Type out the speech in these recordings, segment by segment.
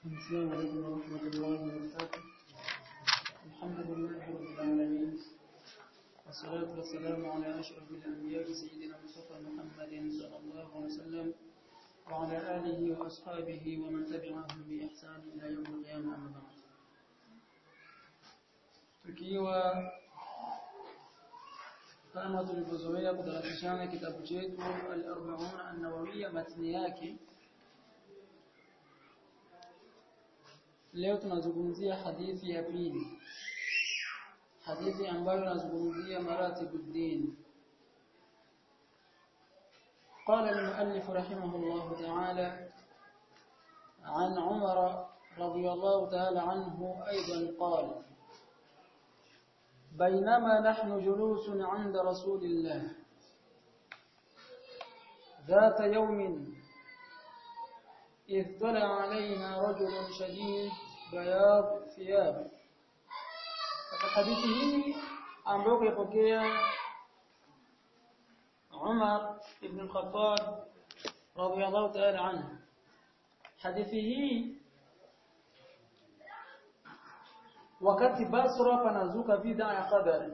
السلام عليكم ورحمة الله وبركاته الحمد لله رب العالمين والصلاة والسلام على أشرف الأنبياء سيدنا مصطفى محمد صلى الله عليه وسلم وعلى آله وأصحابه ومن تبعهم بإحسان إلى يوم القيامة أما بعد tukiwa kama tulivyozoea kudarasishana kitabu chetu al-40 an-nawawiyya matni yake leo tunazungumzia hadithi ya pili hadithi ambayo inazungumzia maratibuddin قال المؤلف رحمه الله تعالى عن عمر رضي الله تعالى عنه أيضا قال بينما نحن جلوس عند رسول الله ذات يوم إذ طلع علينا رجل شديد بياض ثياب hadithi hii ambayo kaipokea Umar ibn al-Khattab radiyallahu ta'ala anhu hadithi hii wakati Basra panazuka bid'a ya qadar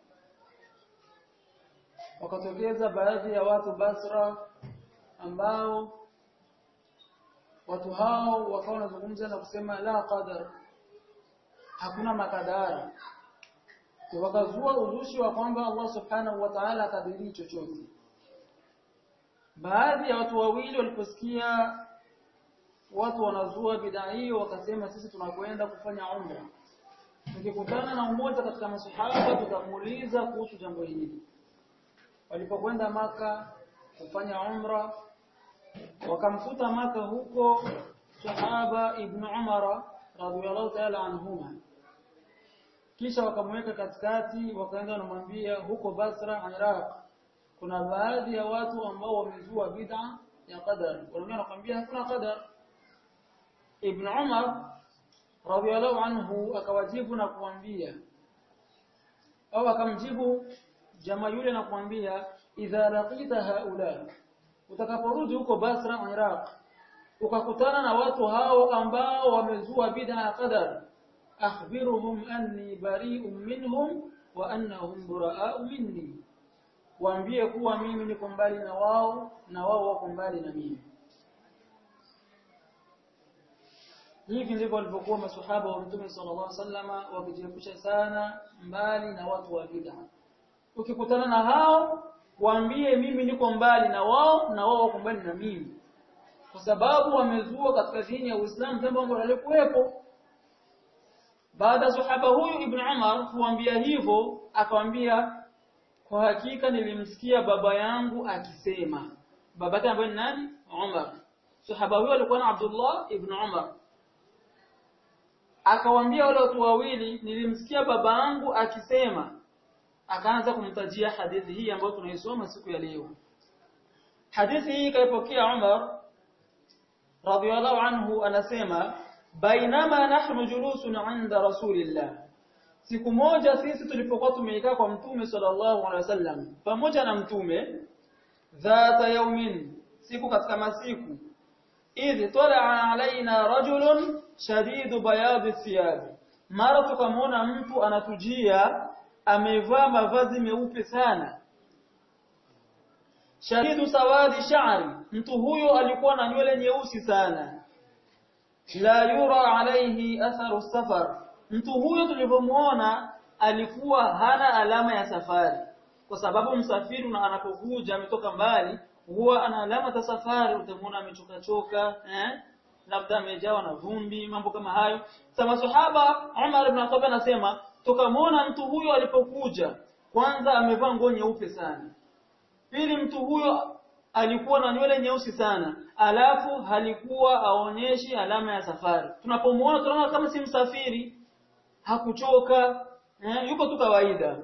wakatokeza baadhi ya watu Basra ambao watu hao wakawa wanazungumza na kusema la qadar hakuna makadara wakazua uzushi wa kwamba Allah subhanahu wa ta'ala akadiri chochote baadhi ya watu wawili waliposikia watu wanazua bid'a hiyo wakasema sisi tunakwenda kufanya umra tukikutana na mmoja katika masahaba tutamuuliza kuhusu jambo hili walipokwenda maka kufanya umra wakamkuta maka huko sahaba ibn umara radhiyallahu ta'ala anhuma kisha wakamweka katikati wakaenda wanamwambia huko Basra Iraq kuna baadhi ya watu ambao wamezua bid'a ya qadar wanaambia nakwambia hakuna qadar ibn umar radhiyallahu anhu akawajibu na kuambia au akamjibu jamaa yule na kuambia idha laqita haula utakaporudi huko Basra Iraq ukakutana na watu hao ambao wamezua bid'a ya qadar akhbiruhum anni bari'un minhum wa annahum bura'u minni waambie kuwa mimi niko mbali na wao na wao wako mbali na mimi hivi ndivyo walivyokuwa maswahaba wa Mtume sallallahu alaihi wasallama wakijiepusha sana mbali na watu wa bid'a ukikutana na hao waambie mimi niko mbali na wao na wao wako mbali na mimi kwa sababu wamezua katika dini ya Uislamu jambo ambalo halikuwepo baada sahaba huyu ibn Umar kuambia hivyo akamwambia kwa hakika nilimsikia baba yangu akisema baba yake ambaye ni nani Umar sahaba huyo alikuwa na Abdullah ibn Umar akawaambia wale watu wawili nilimsikia baba yangu akisema akaanza kumtajia hadithi hii ambayo tunaisoma siku ya leo hadithi hii kaipokea Umar radhiyallahu anhu anasema bainama nahnu julusun 'inda rasulillah siku moja sisi tulipokuwa tumekaa kwa mtume sallallahu alaihi wasallam pamoja na mtume dhata yaumin siku katika masiku idh tala'a alaina rajulun shadidu bayad thiyab mara tukamwona mtu anatujia amevaa mavazi meupe sana shadidu sawadi sha'ri mtu huyo alikuwa na nywele nyeusi sana la yura alayhi atharu safar mtu huyo tulivyomuona alikuwa hana alama ya safari kwa sababu msafiri na anapokuja ametoka mbali huwa ana alama za safari utamuona amechoka choka eh labda amejawa na vumbi mambo kama hayo sasa maswahaba Umar ibn Khattab anasema tukamwona mtu huyo alipokuja kwanza amevaa nguo nyeupe sana pili mtu huyo alikuwa na nywele nyeusi sana alafu halikuwa aonyeshi alama ya safari tunapomuona tunaona kama si msafiri hakuchoka eh, yuko tu kawaida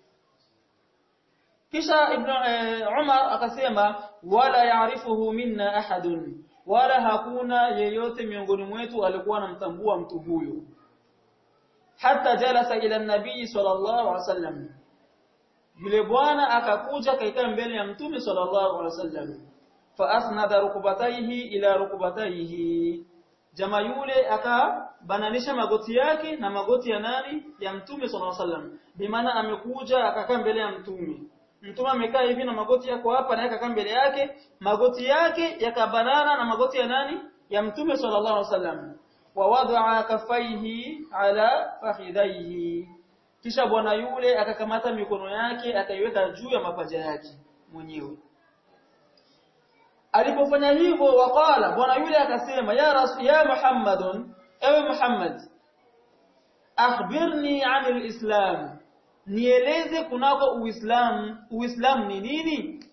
kisha ibn eh, Umar akasema wala yaarifuhu minna ahadun wala hakuna yeyote miongoni mwetu alikuwa anamtambua mtu huyo hata jalasa ila nabii sallallahu alaihi wasallam yule bwana akakuja kaikaa mbele ya mtume sallallahu alaihi wasallam fa asnada rukbatayhi ila rukbatayhi jamaa yule akabananisha magoti yake na magoti ya nani ya mtume sallallahu alaihi wasallam bimaana amekuja akakaa mbele ya mtume mtume amekaa hivi na magoti yako hapa na akakaa mbele yake magoti yake yakabanana na magoti ya nani ya mtume sallallahu alaihi wasallam wa wadaa kafaihi ala fakhidhaihi kisha bwana yule akakamata mikono yake akaiweka juu ya mapaja yake mwenyewe alipofanya hivyo waqala bwana yule akasema ya rasul ya muhammadun ewe muhammad akhbirni anil islam nieleze kunako uislamu uislamu ni nini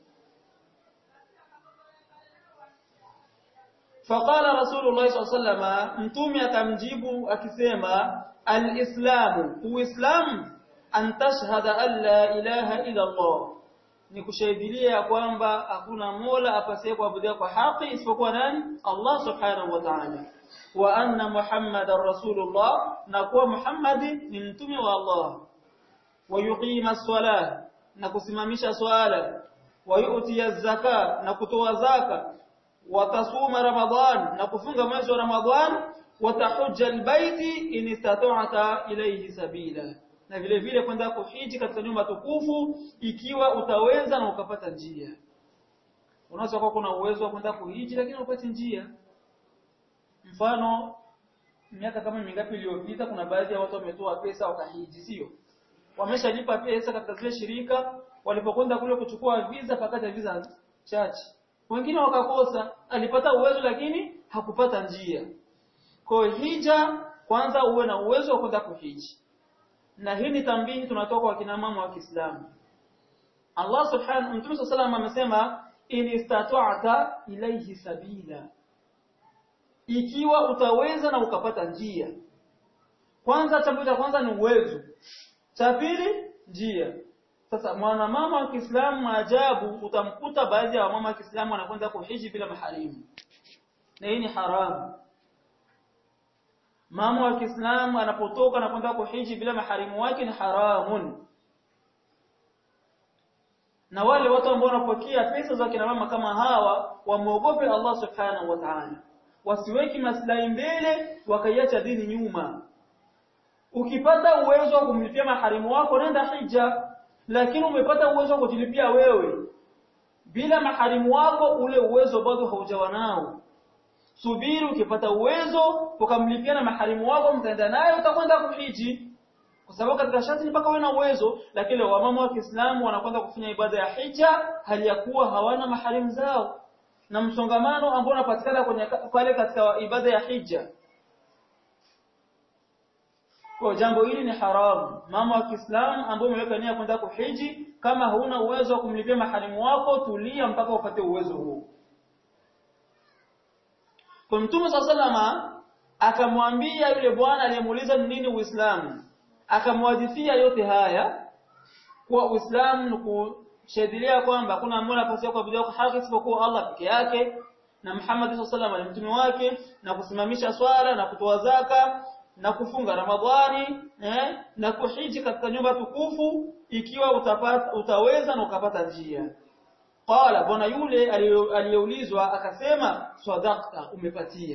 faqala rasulullah sallallahu alaihi wasallam mtume akamjibu akisema alislamu uislamu an tashhada an la ilaha illa allah ni kushahidilia kwamba hakuna mola apasaye kuabudiwa kwa haki isipokuwa nani Allah subhanahu wa ta'ala wa anna muhammadar rasulullah na kuwa muhammadi ni mtume wa Allah wa yuqima as-salah na kusimamisha swala wa yu'ti az-zaka na kutoa zaka wa tasuma ramadan na kufunga mwezi wa ramadhan wa tahujja al-baiti in istata'ta ilayhi sabila na vile vile kwenda kuhiji katika nyumba tukufu ikiwa utaweza na ukapata njia unaweza kuwa kuna uwezo wa kwenda kuhiji lakini upate njia mfano miaka kama mingapi iliyopita kuna baadhi ya watu wametoa pesa wakahiji sio wameshalipa pesa katika zile shirika walipokwenda kule kuchukua visa pakata visa chache wengine wakakosa alipata uwezo lakini hakupata njia kwa hija kwanza uwe na uwezo wa kwenda kuhiji na hii ni tambihi tunatoka kwa kina mama wa Kiislamu Allah subhanahu Mtume sallallahu amesema in istata'ta ilayhi sabila ikiwa utaweza na ukapata njia kwanza jambo cha kwanza ni uwezo cha pili njia sasa mwanamama wa Kiislamu maajabu utamkuta baadhi ya wamama wa Kiislamu wanakwenda kuhiji bila maharimu na hii ni haramu mama wa Kiislamu anapotoka na kwenda kuhiji bila maharimu wake ni haramun na wale watu ambao wanapokea pesa za kina mama kama hawa wamuogope Allah subhanahu wa ta'ala wasiweki maslahi mbele wakaiacha dini nyuma ukipata uwezo wa kumlipia maharimu wako nenda hija lakini umepata uwezo wa kujilipia wewe bila maharimu wako ule uwezo bado haujawa nao subiri ukipata uwezo ukamlipia na maharimu wako mtaenda naye utakwenda kuhiji kwa sababu katika sharti ni mpaka uwe na uwezo lakini wamama wa Kiislamu wanakwenda kufanya ibada ya hija hali ya kuwa hawana maharimu zao na msongamano ambao unapatikana kwenye pale katika ibada ya hija kwa jambo hili ni haramu mama wa Kiislamu ambao umeweka nia kwenda kuhiji kama huna uwezo wa kumlipia maharimu wako tulia mpaka upate uwezo huo kwa Mtume sallama akamwambia yule bwana aliyemuuliza ni nini Uislamu akamwadithia yote haya kuwa Uislamu ni kushahidia kwamba hakuna mola pasipo kuabudiwa kwa haki isipokuwa Allah peke yake na Muhammad sallallahu alaihi mtume wake na kusimamisha swala na kutoa zaka na kufunga Ramadhani eh, na kuhiji katika nyumba tukufu ikiwa utapata utaweza na ukapata njia Qala bwana yule aliyeulizwa akasema sadaqta umepatia.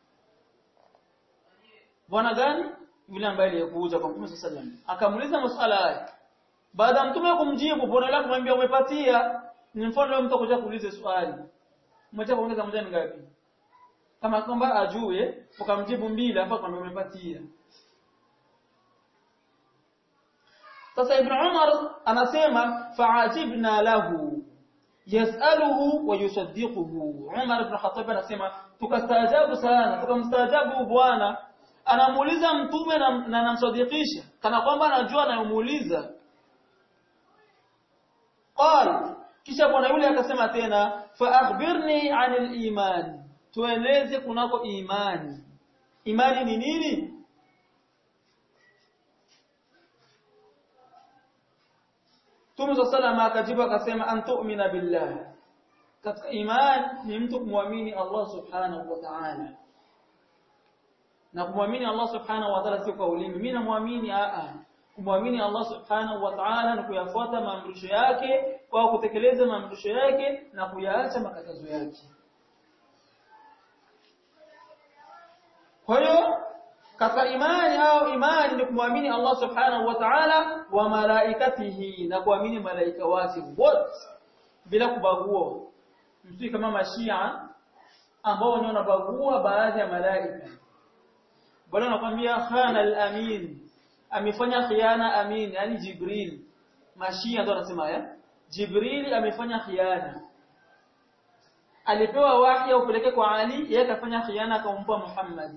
Bwana gani? Yule ambaye aliyekuja kwa Mtume sallallahu alaihi Akamuuliza maswala haya. Baada mtume kumjibu bwana yule kumwambia umepatia. Ni mfano leo mtu akuja kuuliza swali. Mmoja kuongeza moja ni ngapi? Kama kwamba ajue ukamjibu mbili hapo kwamba umepatia. Sasa Ibn Umar anasema fa'ajibna lahu yasaluhu wa yusaddiquhu Umar ibn Khattab anasema tukastaajabu sana tukamstaajabu bwana anamuuliza mtume na anamsadikisha kana kwamba anajua anayomuuliza qal kisha bwana yule akasema tena fa akhbirni anil iman tueleze kunako imani imani ni nini Mtume sallallahu akajibu akasema antu'mina billah. Katika imani ni mtu kumwamini Allah subhanahu wa ta'ala. Na kumwamini Allah subhanahu wa ta'ala sio kwa ulimi. Mimi namwamini a kumwamini Allah subhanahu wa ta'ala ni kuyafuata maamrisho yake kwa kutekeleza maamrisho yake na kuyaacha makatazo yake. kwa hiyo katika imani au imani ni kumwamini Allah subhanahu wa ta'ala wa malaikatihi na kuamini malaika wake wote bila kubagua msii kama mashia ambao wenyewe wanabagua baadhi ya malaika bwana anakuambia khana al-amin amefanya khiana amin yani jibril mashia ndo anasema haya jibril amefanya khiana alipewa wahi upeleke kwa ali yeye akafanya khiana akampa muhammad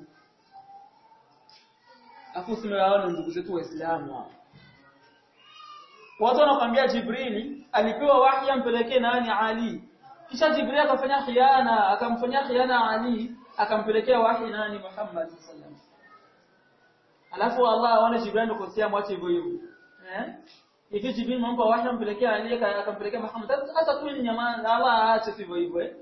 afu simewaona ndugu zetu waislamu hao watu wanakwambia jibril alipewa wahi ampelekee nani ali kisha jibril akafanya khiana akamfanyia khiana ali akampelekea wahi nani muhammad sallallahu alafu Allah aone Jibril ndokosea mwache hivyo hivyo. Eh? Hivi Jibril mampa wahi ampelekea Ali akampelekea Muhammad. Hata tu ni nyamaza Allah aache hivyo hivyo eh.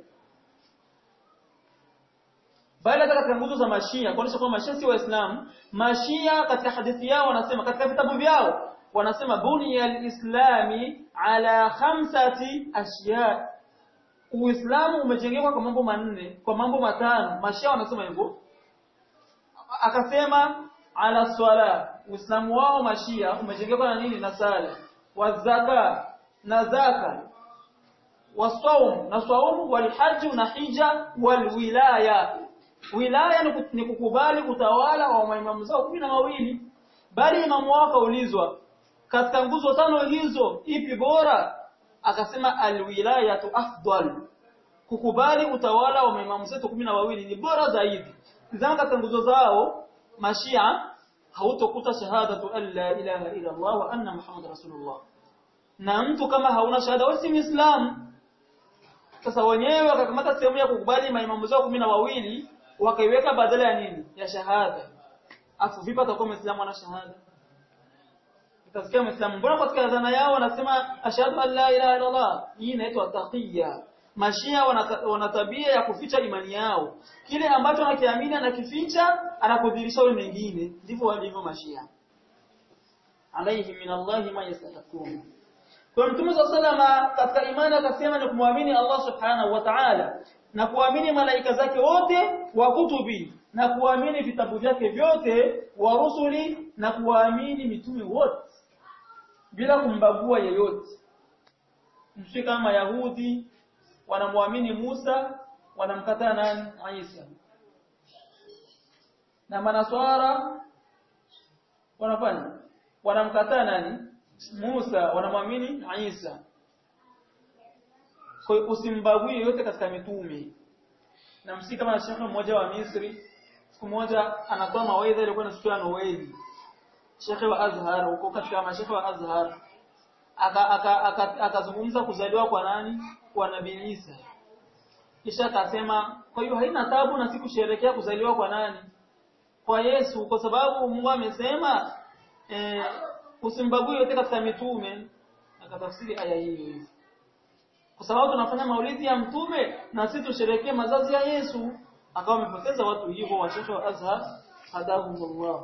Bali hata katika nguzo za Mashia, kuonyesha kwamba Mashia si Waislamu, Mashia katika hadithi yao wanasema katika vitabu vyao wanasema bunya al-islami ala khamsati ashya. Uislamu umejengeka kwa mambo manne, kwa mambo matano. Mashia wanasema hivyo. Akasema ala swala uislamu wao mashia umejengeka na nini na sala wazaka na zaka wasaum na saum walhajj na hija walwilaya wilaya ni kukubali kutawala wa maimamu zao kumi na mawili bali imamu wao kaulizwa katika nguzo tano hizo ipi bora akasema alwilayatu afdal kukubali utawala wa maimamu zetu kumi na wawili ni bora zaidi tazama katika nguzo zao mashia hautokuta shahadatu an la ilaha illa Allah wa anna Muhammad rasulullah na mtu kama hauna shahada wewe si muislamu sasa wenyewe wakakamata sehemu ya kukubali maimamu zao kumi na wawili wakaiweka badala ya nini ya shahada afu vipi atakuwa muislamu ana shahada utasikia muislamu mbona katika adhana yao wanasema ashhadu an la ilaha illa Allah hii inaitwa taqiyya Mashia wana tabia ya kuficha imani yao. Kile ambacho anakiamini anakificha, anakudhirisha wale mengine. Ndivyo walivyo Mashia. Alayhi min Allah ma yastahiqun. Kwa Mtume sallallahu katika imani akasema ni kumwamini Allah Subhanahu wa Ta'ala na kuamini malaika zake wote wa kutubi na kuamini vitabu vyake vyote wa rusuli na kuamini mitume wote bila kumbagua yeyote. Mshike kama Yahudi wanamwamini Musa wanamkataa nani Isa na manaswara wanafanya wanamkataa nani Musa wanamwamini Isa kwa hiyo usimbague yote katika mitume na msiki kama na shekhe mmoja wa Misri siku moja anatoa mawaidha ilikuwa na siku ya Noeli shekhe wa Azhar huko katika mashekhe wa Azhar akazungumza kuzaliwa kwa nani kwa Nabii Isa. Kisha akasema kwa hiyo haina tabu na sikusherekea kuzaliwa kwa nani? Kwa Yesu kwa sababu Mungu amesema eh, usimbague yote katika mitume. Akatafsiri aya hiyo hiyo. Kwa sababu tunafanya maulidi ya mtume na sisi tusherekee mazazi ya Yesu. Akawa amepoteza watu hivyo washosho wa Azhar hadahumullah.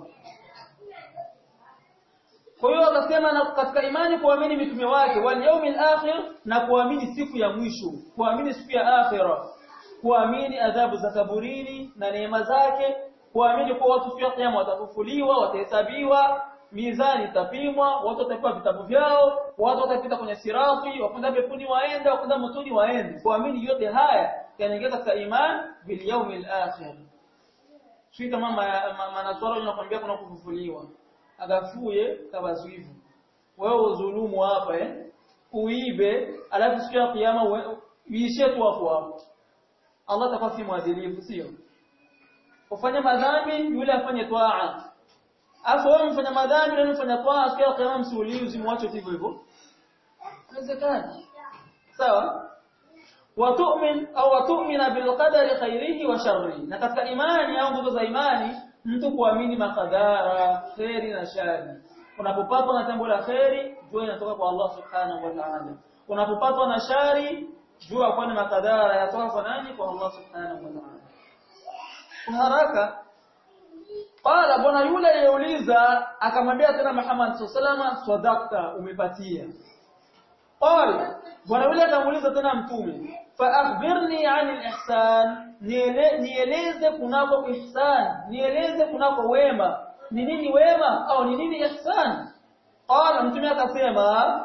Kwa hiyo akasema na katika imani kuamini mitume wake wal yaumil akhir na kuamini siku ya mwisho, kuamini siku ya akhira, kuamini adhabu za kaburini na neema zake, kuamini kuwa watu siku ya kiyama watafufuliwa, watahesabiwa, mizani itapimwa, watu watapewa vitabu vyao, watu watapita kwenye sirati, wakwenda peponi waende, wakwenda motoni waende. Kuamini yote haya yanaingia katika imani bil yaumil akhir. Sio kama manaswara wanakuambia kuna kufufuliwa agafuye kabazuivu wewe udhulumu hapa eh uibe alafu siku ya kiyama uishie tu hapo hapo Allah atakuwa si mwadilifu sio ufanye madhambi yule afanye twaa afu wewe mfanya madhambi na mfanya twaa siku ya kiyama msiulizi muache hivyo hivyo haiwezekani sawa watu'min au watu'mina bil qadari khairihi wa sharrihi na katika imani au nguzo za imani mtu kuamini makadara kheri na shari unapopatwa na jambo la kheri jua inatoka kwa Allah subhanahu wa ta'ala unapopatwa na shari jua kwa ni makadara yatoka kwa nani kwa Allah subhanahu wa ta'ala haraka Qala bwana yule aliyeuliza akamwambia tena Muhammad sallallahu alaihi wasallam sadaqta umepatia qala bwana yule akamuuliza tena mtume fa akhbirni 'anil ihsan nieleze kunako ihsan nieleze kunako wema ni nini wema au ni nini ihsan qala mtume akasema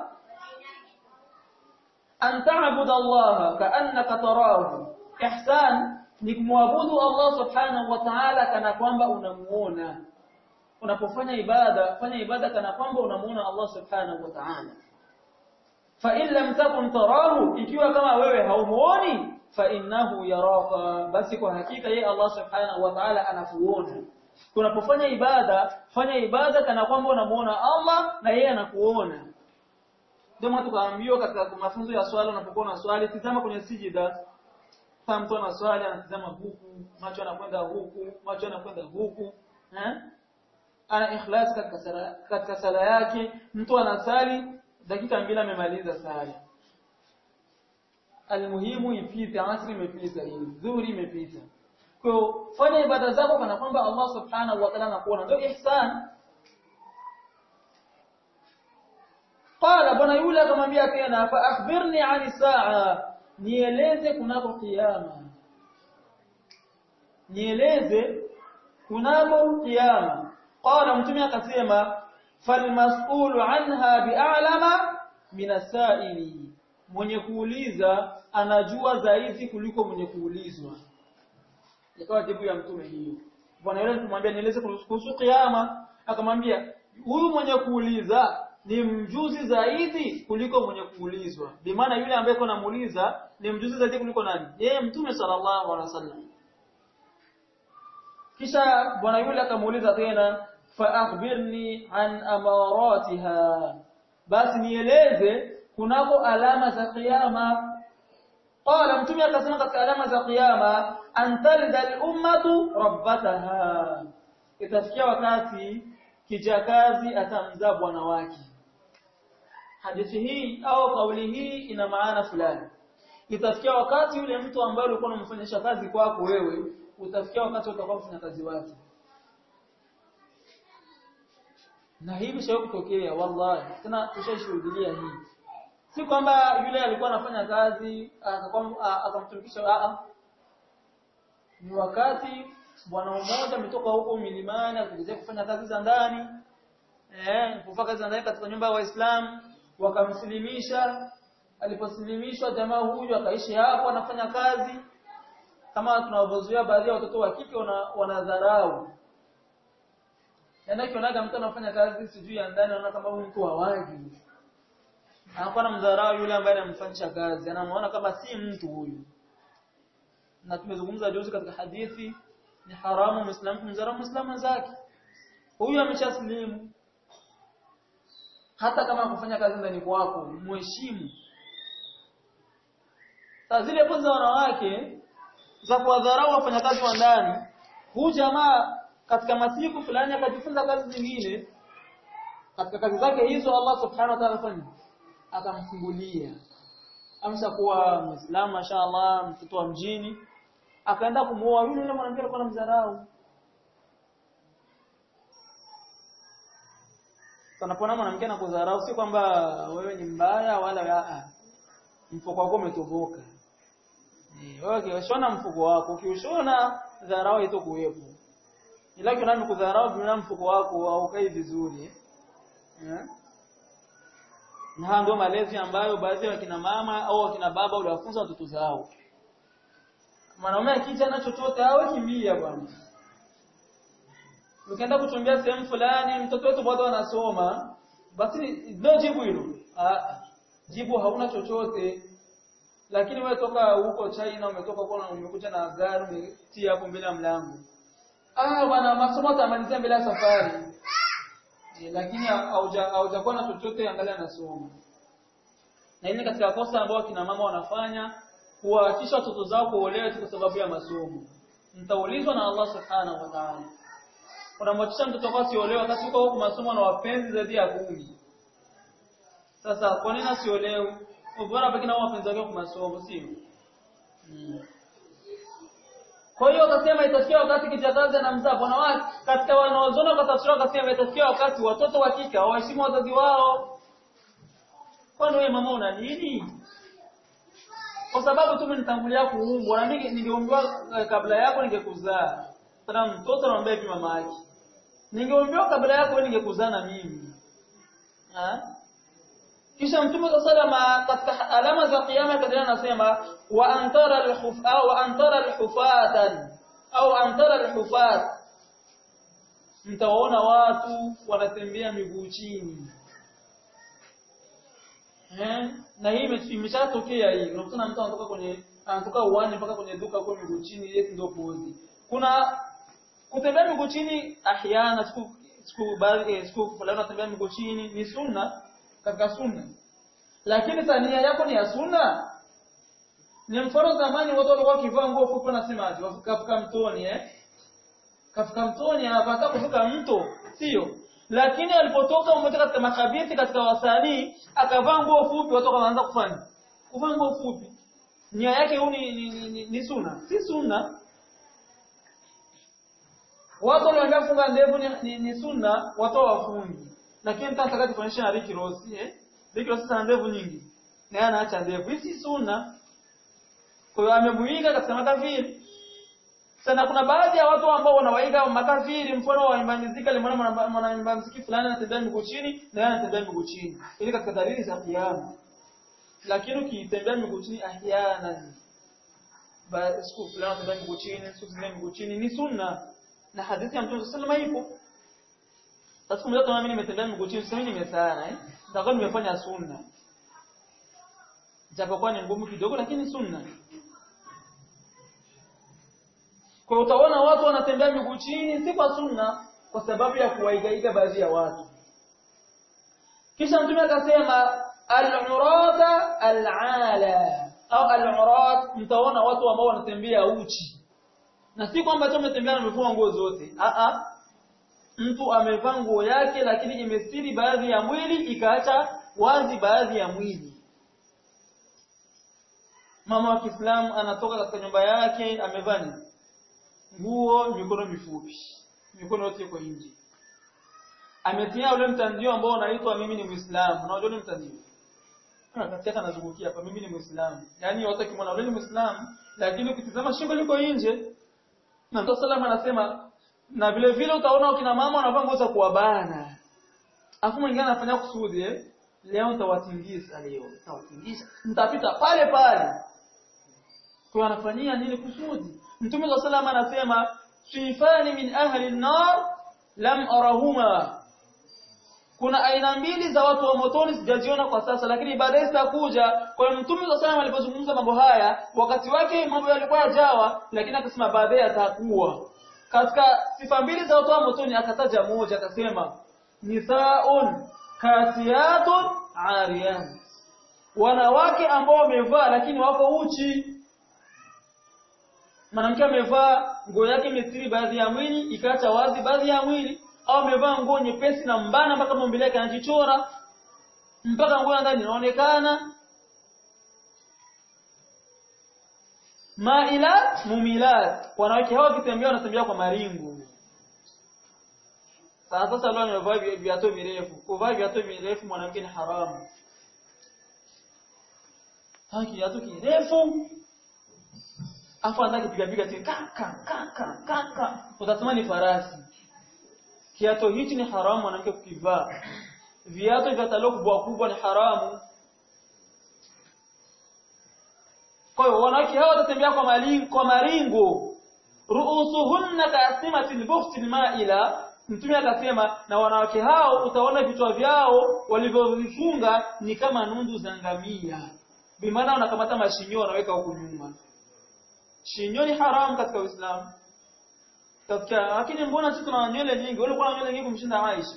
an ta'budu Allah ka'annaka tarahu ihsan ni kumwabudu Allah subhanahu wa ta'ala kana kwamba unamuona unapofanya ibada fanya ibada kana kwamba unamuona Allah subhanahu wa ta'ala fa in lam takun tarahu ikiwa kama wewe haumuoni fa innahu yaraka basi kwa hakika yeye Allah subhanahu wa ta'ala anakuona unapofanya ibada fanya ibada kana kwamba unamuona Allah na yeye anakuona ndio tukaambiwa katika mafunzo ya swala unapokuwa na swali tizama kwenye sijida kama mtu ana swali anatizama huku macho yanakwenda huku macho yanakwenda huku eh ana ikhlas katika sala katika sala yake mtu anasali dakika mbili amemaliza sala almuhimu ipite asri imepita hii dhuhuri imepita kwa fanya ibada zako kana kwamba Allah subhanahu wa ta'ala anakuona ndio ihsan qala bwana yule akamwambia tena fa akhbirni 'ani saa nieleze kunako kiyama nieleze kunako kiyama qala mtume akasema falmas'ulu anha bi'alama min as-sa'ili mwenye kuuliza anajua zaidi kuliko mwenye kuulizwa ikawa jibu ya mtume hiyo bwana yule kumwambia nieleze kuhusu kiyama akamwambia huyu mwenye kuuliza ni mjuzi zaidi kuliko mwenye kuulizwa bi maana yule ambaye kuna muuliza ni mjuzi zaidi kuliko nani yeye mtume sallallahu alaihi wasallam kisha bwana yule akamuuliza tena fa akhbirni an amaratiha basi nieleze kunako alama za kiyama qala mtume akasema katika alama za kiyama an talida al-ummatu rabbataha itafikia wakati kijakazi atamzaa bwana wake hadithi hii au kauli hii ina maana fulani itafikia wakati yule mtu ambaye ulikuwa unamfanyisha kazi kwako wewe utafikia wakati utakuwa mfanya kazi wake na hii bishawahi kutokea wallahi tena tushashuhudia hii si kwamba yule alikuwa anafanya kazi akamtumikisha a ni wakati bwana mmoja ametoka huko milimani akija kufanya kazi za ndani eh kufanya kazi za ndani katika nyumba ya Waislamu wakamsilimisha aliposilimishwa jamaa huyu akaishi hapo anafanya kazi kama tunavyozoea baadhi ya watoto wa kike wanadharau Yaani kionaga mtu anafanya kazi sijui ya ndani anaona kama huyu mtu hawaji. Anakuwa anamdharau yule ambaye anamfanyisha kazi, anamuona kama si mtu huyu. Na tumezungumza juzi katika hadithi ni haramu muislamu kumdharau muislamu zake. Huyu ameshaslimu. Hata kama kufanya kazi ndani kwako, muheshimu. Sasa zile pozi za wanawake za kuwadharau wafanyakazi wa ndani, huyu jamaa katika masiku fulani akajifunza kazi zingine katika kazi zake hizo Allah subhanahu wa ta'ala fanya akamfungulia amshakuwa muislamu mashaallah mtoto wa mjini akaenda kumuoa yule yule mwanamke alikuwa anamdharau Tunapona mwanamke anakudharau si kwamba wewe ni mbaya wala aa mfuko wako umetoboka eh wewe ukishona mfuko wako ukiushona dharau haitokuwepo ila kuna kudharau bila mfuko wako haukai vizuri eh na ndio malezi ambayo baadhi ya kina mama au wakina baba waliwafunza watoto zao mwanaume akija na chochote awe kimbia bwana ukienda kuchumbia sehemu fulani mtoto wetu bado anasoma basi ndio jibu hilo ah jibu hauna chochote lakini wewe toka huko China umetoka kwa umekuja na gari umetia hapo mbele ya mlango ah bwana masomo atamalizia mbele ya safari e, lakini haujakuwa na chochote angalia nasoma na hili katika kosa ambao kina mama wanafanya kuwaachisha watoto zao kuolewa kwa sababu ya masomo mtaulizwa na Allah subhanahu wa ta'ala unamwachisha mtoto wako asiolewe wakati uko huko masomo na wapenzi zaidi ya kumi sasa kwa nini asiolewe bora pekee na wapenzi wake kwa masomo sio hmm. Kwa hiyo akasema itafikia wakati kijakazi anamzaa bwana wake katika wanaozona kwa tafsiri akasema itafikia wakati watoto wa kike hawaheshimu wazazi wao. kwani wewe mama una nini kwa sababu tu mnitangulia kuumbwa na mimi ningeumbiwa eh, kabla yako ningekuzaa tena mtoto anamwambia hivi mama yake ningeumbiwa kabla yako wewe ningekuzaa na mimi ha? kisha mtume sallallahu katika alama za kiyama kadhalika anasema wa antara al-khuf au wa antara al-hufatan au antara al-hufat mtaona watu wanatembea miguu chini eh na hii ime- imeshatokea hii unakutana mtu anatoka kwenye anatoka uwani mpaka kwenye duka kwa miguu chini yeye ndio pozi kuna kutembea miguu chini ahyana siku siku baadhi eh, siku fulani unatembea miguu chini ni sunna katika sunna lakini tania yako ni ya sunna ni mfano zamani watu walikuwa wakivaa nguo fupi wanasemaje wafika mtoni eh kafika mtoni anapata kufika mto sio lakini alipotoka mmoja katika makabiti katika wasanii akavaa nguo fupi watu wakaanza kufanya kuvaa nguo fupi nia yake huu ni, ni, ni, ni, ni sunna si sunna watu waliambia kufunga ndevu ni, ni, ni sunna watu wafungi lakini mtu anataka kufanyisha na Ricky Ross eh Ricky Ross ana ndevu nyingi na yeye anaacha ndevu hii si sunna kwa hiyo amemuiga katika makafiri sana kuna baadhi ya watu ambao wanawaiga makafiri mfano wa imba muziki alimwona mwanaimba muziki fulani anatembea miguu chini na yeye anatembea miguu chini ili katika dalili za kiyama lakini ukitembea miguu chini ahyana ba siku fulani anatembea miguu chini siku zingine miguu chini ni sunna na hadithi ya Mtume sallallahu alayhi wasallam ipo sasa mmoja kama mimi nimetembea miguu chini sasa mimi nimesana eh nitakuwa nimefanya sunna japokuwa ni ngumu kidogo lakini sunna kwa hiyo utaona watu wanatembea miguu chini si kwa sunna kwa sababu ya kuwaigaiga baadhi ya watu kisha mtume akasema al-urata al-ala au al-urat mtaona watu ambao wanatembea uchi na si kwamba tu umetembea na umevua nguo zote a a mtu amevaa nguo yake lakini imestiri baadhi ya mwili ikaacha wazi baadhi ya mwili mama wa Kiislamu anatoka katika nyumba yake amevaa nini nguo mikono mifupi mikono yote iko nje ametia ule mtandio ambao unaitwa mimi ni muislamu unajua ni mtandio katika anazungukia hapa mimi ni muislamu yani wote kimwona ule ni muislamu lakini ukitizama shingo liko nje na Mtume sallam anasema na vile vile utaona kina mama wanavaa nguo za kuwabana afu mwingine anafanya kusudi eh leo nitawatingiza leo nitawatingiza nitapita pale pale kwa anafanyia nini kusudi Mtume wa sallam anasema sifani min ahli an-nar lam arahuma kuna aina mbili za watu wa motoni sijaziona kwa sasa lakini baadaye zitakuja kwa hiyo Mtume wa sallam alipozungumza mambo haya wakati wake mambo yalikuwa yajawa lakini akasema baadaye atakuwa katika sifa mbili za watu wa motoni akataja moja akasema nisaun kasiyatun ariyat wanawake ambao wamevaa lakini wako uchi mwanamke amevaa nguo yake imestiri baadhi ya mwili ikaacha wazi baadhi ya mwili au amevaa nguo nyepesi na mbana mpaka maumbile yake anajichora mpaka nguo ndani inaonekana mailat mumilat wanawake hawa wakitembea wanatembea kwa maringu sasa sasa leo amevaa viatu virefu kuvaa viatu virefu mwanamke ni haramu haki kiatu kirefu afu anataka kupiga piga tena kaka kaka kaka utasema ni farasi kiato hichi ni haramu mwanamke kukivaa viatu vya talo kubwa kubwa ni haramu kwa hiyo wanawake hawa watatembea kwa malingo kwa maringo ruusuhunna kaasimati albukhti almaila mtume akasema na wanawake hao utaona vichwa vyao walivyovifunga ni kama nundu za ngamia bimaana wanakamata mashinyo wanaweka huku nyuma shinyo ni haramu katika Uislamu katika lakini mbona sisi tuna nywele nyingi wale kuna nywele nyingi kumshinda Aisha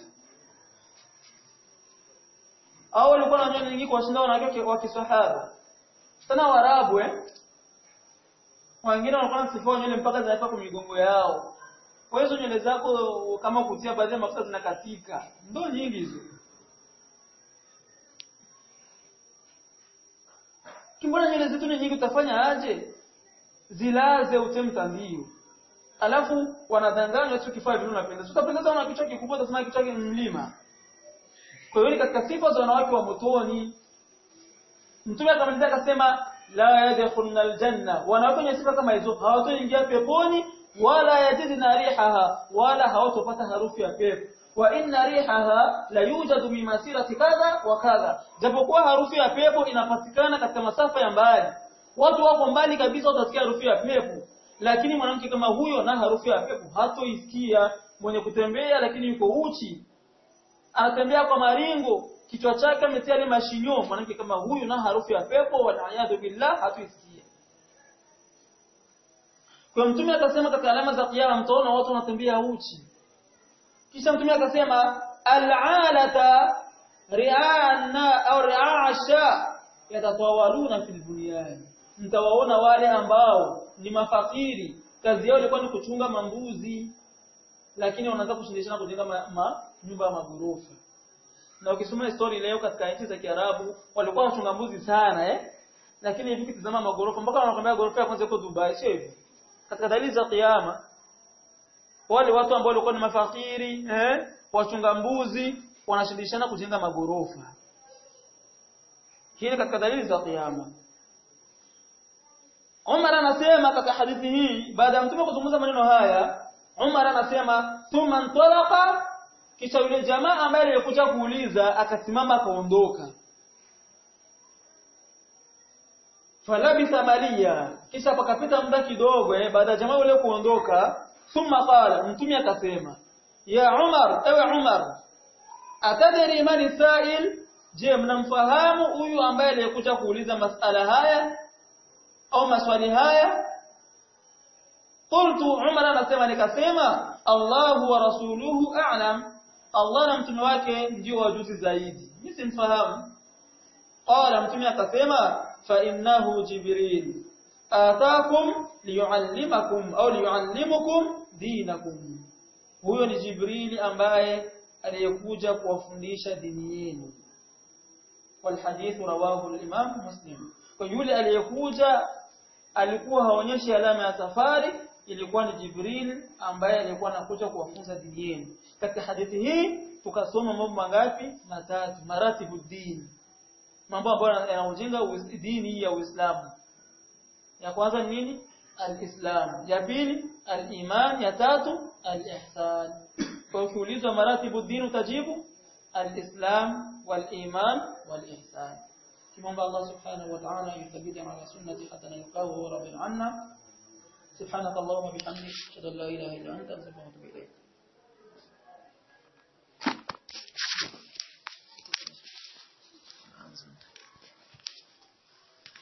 au walikuwa na nywele nyingi kuwashinda wanawake wa kiswahaba tena warabu eh wengine walikuwa na sifa nywele mpaka zinafika kwa migongo yao kwa hizo nywele zako kama kutia baadhi ya mafuta zinakatika ndo nyingi hizo kimbona nywele zetu ni nyingi utafanya aje zilaze utemtandio alafu wanadanganywa tu kifaa vile unapendeza utapendeza na kichwa kikubwa utasema kichwa ni mlima kwa hiyo katika sifa za wanawake wa motoni mtume akamalizia akasema la yadkhuluna aljanna wanawake wenye sifa kama hizo hawatoingia peponi wala yajidna rihaha wala hawatopata harufu ya pepo wa inna rihaha la yujadu min masirati kadha wa kadha japokuwa harufu ya pepo inapatikana katika masafa ya mbali watu wako mbali kabisa utasikia harufu ya pepo lakini mwanamke kama huyo na harufu ya pepo hatoisikia mwenye kutembea lakini yuko uchi anatembea kwa maringo kichwa chake ametia ile mashinyo mwanamke kama huyu na harufu ya pepo wal billah hatoisikia kwa mtume akasema katika alama za kiyama mtaona watu wanatembea uchi kisha mtume akasema al'alata ri'ana au ri'asha yatatawaluna fil bunyan mtawaona wale ambao ni mafakiri kazi yao ilikuwa ni kuchunga mambuzi lakini wanaanza kushindishana kujenga ma, ma, nyumba ya magorofa na ukisoma story leo katika nchi za Kiarabu walikuwa wachunga mbuzi sana eh lakini hivi kitazama magorofa mpaka wanakwambia gorofa ya kwanza iko Dubai sio hivyo katika dalili za kiyama wale watu ambao walikuwa ni mafakiri eh wachunga mbuzi wanashindishana kujenga magorofa hili katika dalili za kiyama Umar anasema katika hadithi hii baada ya mtume kuzungumza maneno haya Umar anasema thumma ntalaqa kisha yule jamaa ambaye alikuja kuuliza akasimama akaondoka falabitha maliya kisha pakapita muda kidogo eh baada ya jamaa yule kuondoka thumma qala mtume akasema ya Umar ewe Umar atadri man sa'il je mnamfahamu huyu ambaye alikuja kuuliza masala haya au maswali haya qultu Umar anasema nikasema Allahu wa rasuluhu a'lam Allah na mtume wake ndio wajuzi zaidi mimi simfahamu qala mtume akasema fa innahu jibril ataakum liyuallimakum au liyuallimukum dinakum huyo ni jibrili ambaye aliyekuja kuwafundisha dini yenu والحديث رواه الإمام مسلم kwa yule aliyekuja alikuwa haonyeshi alama ya safari ilikuwa ni Jibril ambaye alikuwa anakuja kuwafunza dini yenu katika hadithi hii tukasoma mambo mangapi matatu maratibu dini mambo ambayo yanajenga dini ya Uislamu ya kwanza ni nini al-Islam ya pili al-iman ya tatu al-ihsan kwa ukiulizwa maratibu dini utajibu al-Islam wal-iman wal-ihsan kimomba Allah subhanahu wa ta'ala yuthabbit ala sunnati hatta nalqahu rabbil anna سبحانك اللهم وبحمدك اشهد ان لا اله الا انت استغفرك واتوب اليك